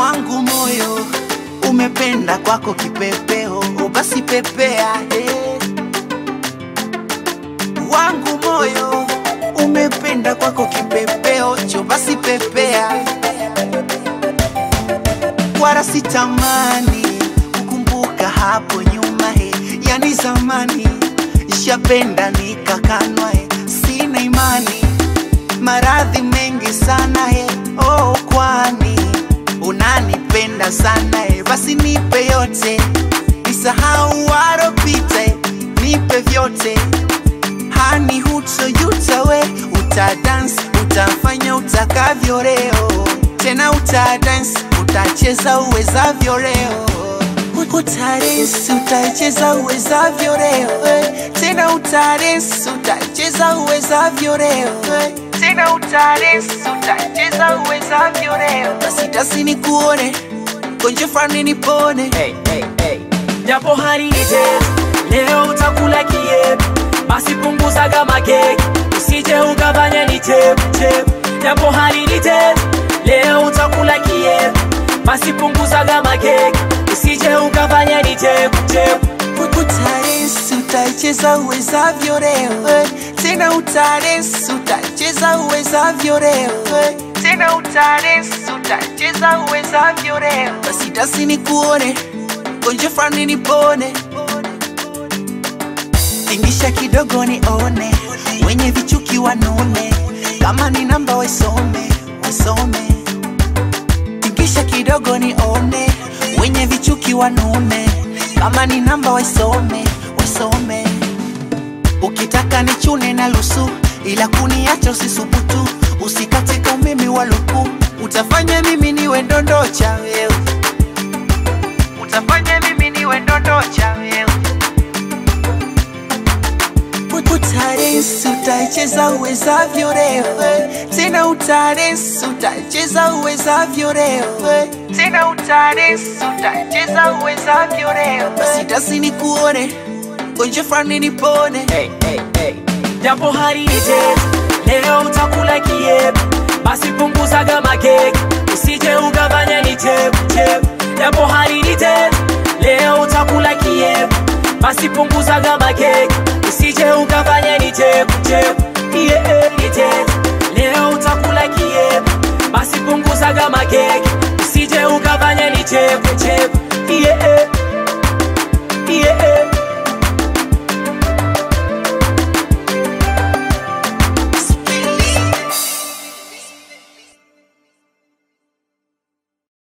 wangu moyo umependa kwako kipepeo, basi pepea eh. Wangu moyo umependa kwako kipepeo, cho basi pepea. Wala sitamani kukumbuka hapo nyuma he, yani zamani shapenda nikakanwa he, sina imani maradhi mengi sana he, oh kwani unanipenda sana he, basi nipe yote, nisahau waropita he, nipe vyote hani hutojuta we, utadance utafanya utakavyo leo, tena utadance utacheza uwezavyo leo, utadance utacheza uwezavyo leo, eh, tena utadance utacheza uwezavyo leo, eh, tena utadance utacheza uwezavyo leo, basi dasi nikuone gonje fani nipone hey, hey, hey. Japo hali ni tete, leo utakula kiepu, basi punguzaga makeki, usije ukafanya ni chepu chepu. Japo hali ni tete, leo utakula kiepu, basi punguzaga makeki, usije ukafanya ni chepu chepu. Utarensi utacheza uwezavyo leo eh. Tena utarensi utacheza uwezavyo leo eh. Tena utarensi utacheza uwezavyo leo Basi dasi nikuone gonje fani nipone Tingisha kidogo nione wenye vichuki wanune kama ni namba wasome wasome Tingisha kidogo nione wenye vichuki wanune kama ni namba wasome wasome ukitaka nichune na lusu ila kuniacha usisubutu usikatika umeme wa luku utafanya mimi niwe ndondocha wewe utafanya mimi niwe ndondocha wewe utarensi utacheza uwezavyo leo eh. tena utarensi utacheza uwezavyo leo eh. tena utarensi utacheza uwezavyo leo basi dasi nikuone gonje fani nipone hey, hey, hey. Japo hali ni tete, leo utakula kiepu, basi punguzaga makeki, usije ukafanya ni chepu chepu. Japo hali ni tete, leo utakula kiepu, basi punguzaga makeki, usije ukafanya ni chepu chepu. Yeah, ni tete, leo utakula kiepu, basi punguzaga makeki, usije ukafanya ni chepu chepu.